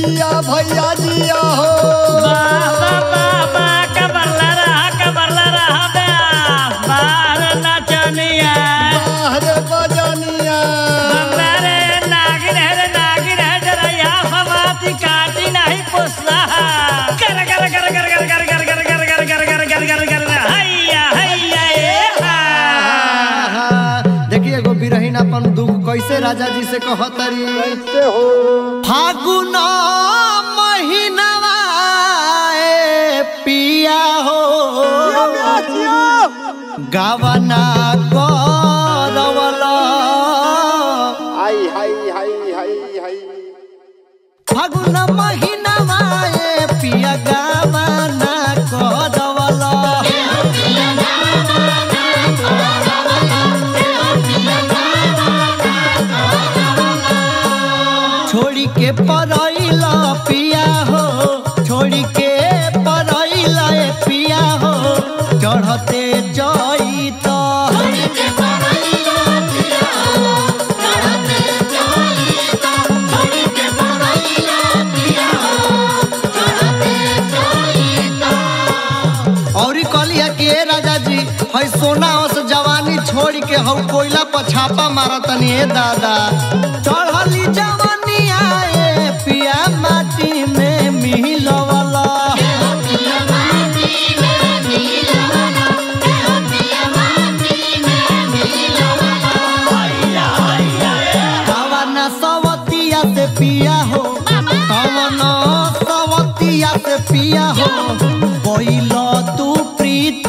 जिया भैया जिया हो बाबा बाबा कबरला रहा कबरला रहा बे बाहर नचनिया बाहर बजनिया बंदरे नागिन है रे नागिन है जरा यहाँ फवाती काटी नहीं पुसला कर कर कर कर कर कर कर कर कर कर कर कर कर कर कर हैया हैया ए हा आहा, देखिए एगो बिरहीन अपन दुख कैसे राजा जी से कहतरी कैसे हो फागुन महीनवा ए पिया हो गावना करवला हाय हाय हाय हाय हाय फागुन महीनवा ए पिया गावना करवला छोड़ी के परैला पिया हो छोड़ी के परैला ए पिया हो चढ़ते जई तो औरी कहलिया कि ए राजा जी है सोना ओस जवानी छोड़ के हौ कोयला पर छापा मारतनी ए दादा चढ़ली जवानी आए पिया माटी में मिलवला कवना सवतिया से पिया हो कवना सवतिया से पिया हो कोइल तू प्रीत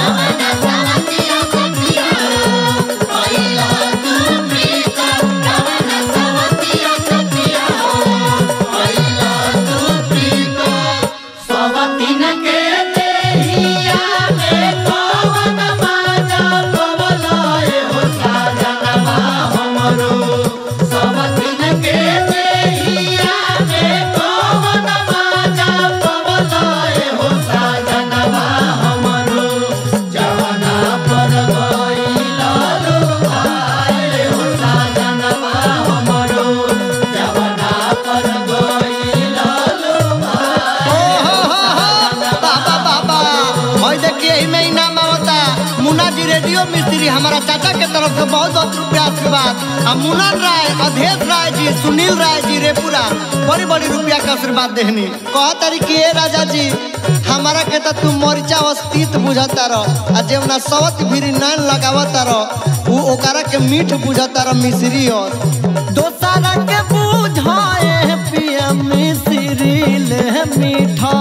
बाबा बाबा और देखिए यही में इनाम होता मुन्ना जी रेडियो मिस्त्री हमारा चाचा के तरफ से बहुत बहुत रुपया आशीर्वाद और मुनन राय अधेश राय जी सुनील राय जी रेपुरा बड़ी बड़ी रुपया का आशीर्वाद देहनी कह तारी कि ए राजा जी हमारा के तो तू मरिचा अस्तित्व बुझता रह आ जेवना सवत भीरी नान लगावता रह उ ओकरा के मीठ बुझता रह मिश्री और दोसरा के बुझाए पिया मिश्री ले मीठा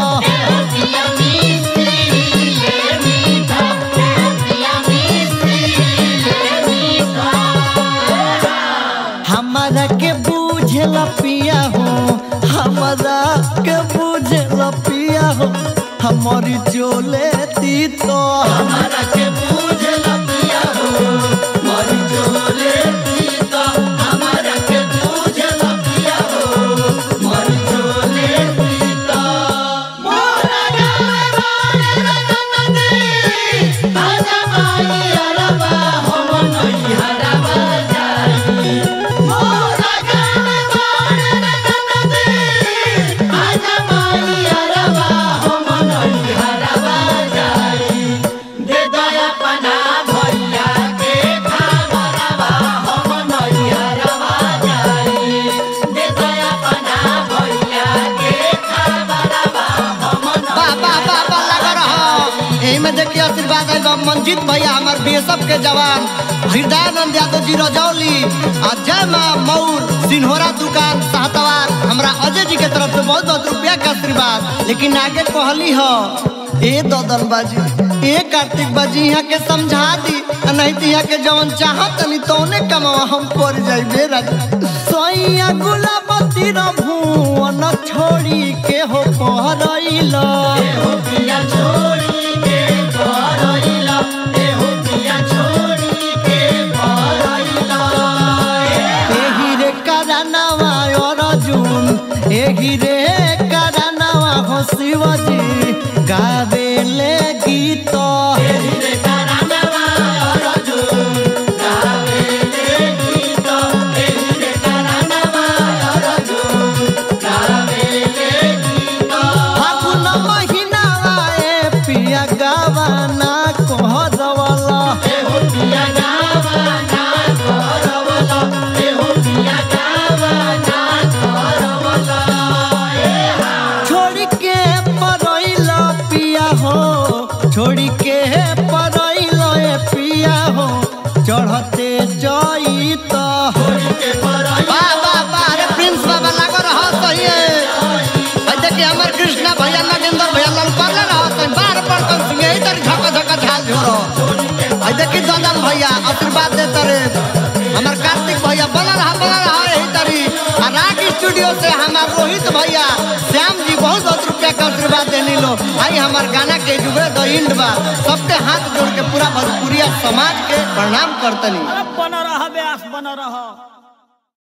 हमारा के बुझल पिया हो हमारा के बुझल पिया हो हमारी जोले ती तो हमारा के बुझल पिया हो हमारी जोले ती तो हमारा के बुझल पिया हो हमारी जोले ती तो मोरा गावे रतन आजा माई अरबा हम नहीं हरबा जाई मोरा गावे रतन आजा माई अरबा हम नहीं हरबा जाई दे दया पना भैया के खबरवा हम नहीं हरबा जाई दे दया पना भैया के खबरवा हम बाबा बाबा लगा रहा एही में देखिए आशीर्वाद आइल बा मंजीत भैया हमार बीएसएफ के जवान हृदयानंद यादव जी रजौली आ जय माँ मऊर सिन्होरा दुकान साहतवार हमरा अजय जी के तरफ से बहुत बहुत रुपया के आशीर्वाद लेकिन आगे कहली हो ए ददन बाजी ए कार्तिक बाजी यहाँ के समझा दी आ नहीं तो यहाँ के जवन चाहत नहीं तौने कमावा हम कर जाइबे राजा सोइया गुलाबती रभुवन छोड़ी के हो पहरइला हो पिया छोड़ी के पहरइला ए हो पिया छोड़ी के पहरइला एही रे करनवा अर्जुन एही रे करनवा हो शिवजी गावेले गीत एही रे करनवा अर्जुन गावेले गीत एही रे करनवा अर्जुन गावेले चढ़ते जई तो वाह वाह वाह अरे प्रिंस बाबा लागो रहो सही है भाई देखिए हमार कृष्णा भैया नागेंद्र भैया लाल पाले रहो तो बार पर तो सिंह ही तरी झका झका झाल झोरो भाई देखिए दंदन भैया आशीर्वाद देते रे हमार कार्तिक भैया बना रहा बना रहा यही तरी आ राग स्टूडियो से हमार रोहित भैया श्याम जी बहुत बहुत रुपया का आशीर्वाद देने लो आई हमार गाना के जुगे द इंड बा सबके हाथ जोड़ के पूरा भोजपुरिया समाज के प्रणाम करतनी अरे बना रहा ब्यास बना रहा